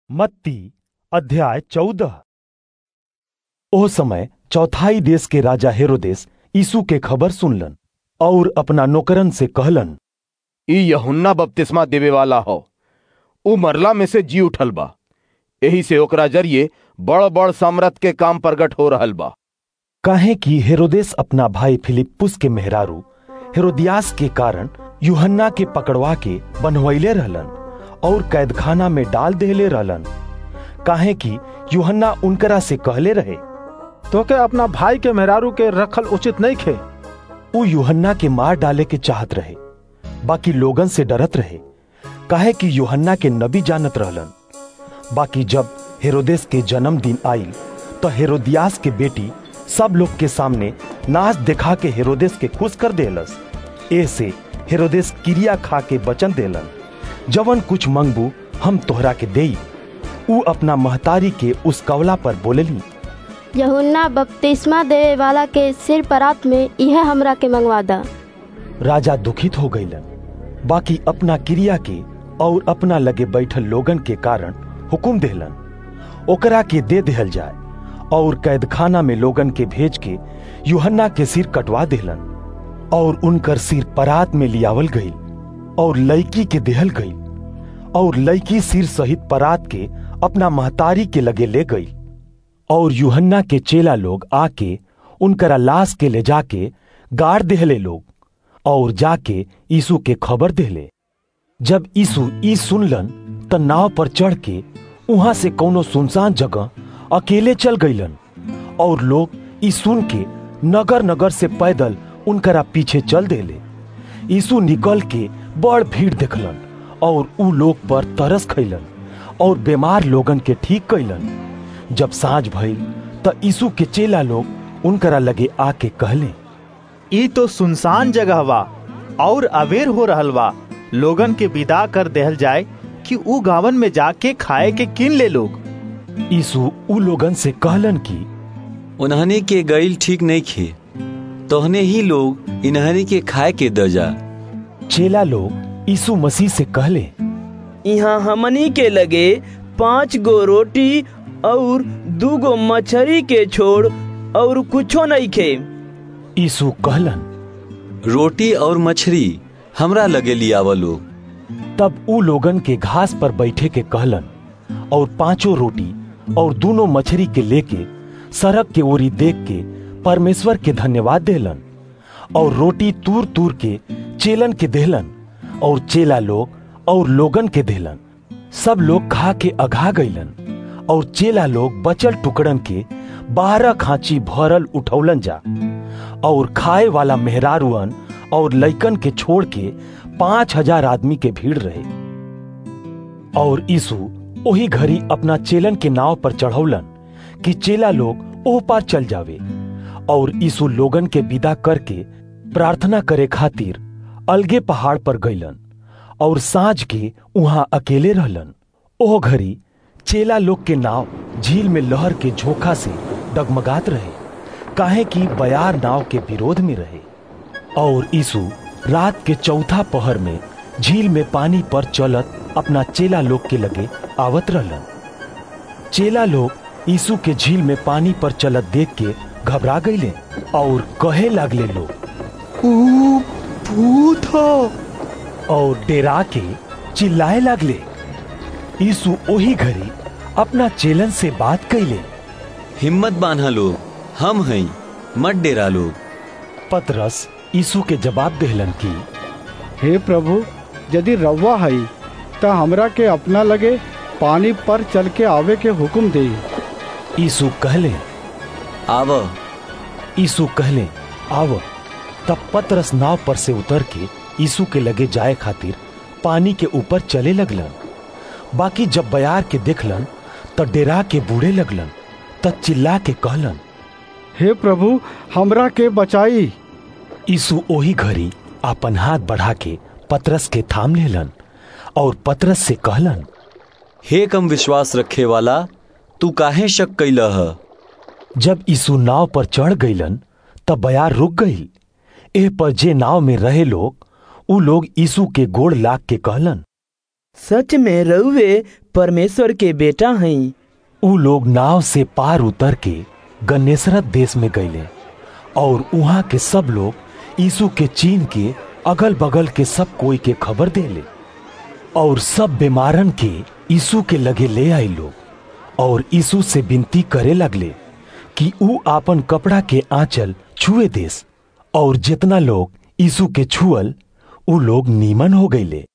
मत्ती अध्याय चौदह ओ समय चौथाई देश के राजा हेरोदेस यीशु के खबर सुनलन और अपना नौकरन से कहलन ई यहुन्ना बपतिस्मा देवे वाला हो ऊ मरला में से जी उठल बा एही से ओकरा जरिए बड़ बड़ सामर्थ के काम प्रगट हो रहल बा काहे कि हेरोदेस अपना भाई फिलिप्पुस के मेहरारू हेरोदियास के कारण यूहन्ना के पकड़वा के बनवैले रहलन और कैदखाना में डाल देले रहलन काहे कि यूहन्ना उनकरा से कहले रहे तोके अपना भाई के मेहरारू के रखल उचित नहीं खे ऊ यूहन्ना के मार डाले के चाहत रहे बाकी लोगन से डरत रहे काहे कि यूहन्ना के नबी जानत रहलन बाकी जब हेरोदेस के जन्मदिन आईल तो हेरोदियास के बेटी सब लोग के सामने नाच दिखा के हेरोदेस के खुश कर देलस ऐसे हेरोदेस क्रिया खा के वचन देलन जवन कुछ मंगबू हम तोहरा के देई ऊ अपना महतारी के उस कवला पर बोलेली यहुन्ना बपतिस्मा देवे वाला के सिर परात में यह हमरा के मंगवा दा राजा दुखित हो गईलन बाकी अपना क्रिया के और अपना लगे बैठल लोगन के कारण हुकुम देहलन ओकरा के दे देहल जाए और कैदखाना में लोगन के भेज के यूहन्ना के सिर कटवा देहलन और उनकर सिर परात में लियावल गई और लड़की के देहल गई और लड़की सिर सहित परात के अपना महतारी के लगे ले गई और यूहन्ना के चेला लोग आके उनकरा लाश के ले जाके गाड़ देहले लोग और जाके यीशु के खबर देहले जब यीशु ई सुनलन त नाव पर चढ़ के वहां से कोनो सुनसान जगह अकेले चल गईलन और लोग ई सुन के नगर नगर से पैदल उनकरा पीछे चल देले यीशु निकल के बड़ भीड़ देखलन और ऊ लोग पर तरस खैलन और बीमार लोगन के ठीक कैलन जब साँझ भइल त यीशु के चेला लोग उनकरा लगे आके कहले ई तो सुनसान जगह बा और अवेर हो रहल बा लोगन के विदा कर देहल जाए कि ऊ गावन में जाके खाए के किन ले लोग यीशु ऊ लोगन से कहलन कि उन्हनी के गईल ठीक नहीं खे तोहने ही लोग इन्हनी के खाए के द जा चेला लोग यीशु मसीह से कहले यहाँ हमनी के लगे पांच गो रोटी और दू गो मछरी के छोड़ और कुछो नहीं खे यीशु कहलन रोटी और मछली हमरा लगे लियाव लोग तब ऊ लोगन के घास पर बैठे के कहलन और पांचों रोटी और दोनों मछली के लेके सड़क के ओरी देख के परमेश्वर के धन्यवाद देलन और रोटी तूर तूर के चेलन के देहलन और चेला लोग और लोगन के देहलन सब लोग खा के अघा गईलन और चेला लोग बचल टुकड़न के बारह खांची भरल उठौलन जा और खाए वाला मेहरारुअन और लइकन के छोड़ के पांच हजार आदमी के भीड़ रहे और यीशु ओही घड़ी अपना चेलन के नाव पर चढ़ौलन कि चेला लोग ओह पार चल जावे और यीशु लोगन के विदा करके प्रार्थना करे खातिर अलगे पहाड़ पर गईलन और साँझ के वहां अकेले रहलन ओह घड़ी चेला लोग के नाव झील में लहर के झोंका से डगमगात रहे काहे कि बयार नाव के विरोध में रहे और यीशु रात के चौथा पहर में झील में पानी पर चलत अपना चेला लोग के लगे आवत रहलन चेला लोग यीशु के झील में पानी पर चलत देख के घबरा गईले और कहे लागले लोग भूत हो और डेरा के चिल्लाए लागले यीशु ओही घड़ी अपना चेलन से बात कैले हिम्मत बांधा लोग हम हई मत डेरा लोग पतरस यीशु के जवाब देहलन की हे प्रभु यदि रवा हई त हमरा के अपना लगे पानी पर चल के आवे के हुक्म दे यीशु कहले आव यीशु कहले आव तब पतरस नाव पर से उतर के यीशु के लगे जाए खातिर पानी के ऊपर चले लगलन बाकी जब बयार के देखलन त डेरा के बूढ़े लगलन त चिल्ला के कहलन हे प्रभु हमरा के बचाई यीशु ओही घड़ी अपन हाथ बढ़ा के पतरस के थाम लेलन और पतरस से कहलन हे कम विश्वास रखे वाला तू काहे शक कैला ह जब यीशु नाव पर चढ़ गईलन तब बयार रुक गई एह पर जे नाव में रहे लोग ऊ लोग यीशु के गोड़ लाग के कहलन सच में रउवे परमेश्वर के बेटा हई ऊ लोग नाव से पार उतर के गन्नेसरत देश में गईले और वहां के सब लोग यीशु के चीन के अगल बगल के सब कोई के खबर देले और सब बीमारन के यीशु के लगे ले आई लोग और यीशु से विनती करे लगले कि ऊ आपन कपड़ा के आंचल छुए देस और जितना लोग यीशु के छुअल ऊ लोग नीमन हो गईले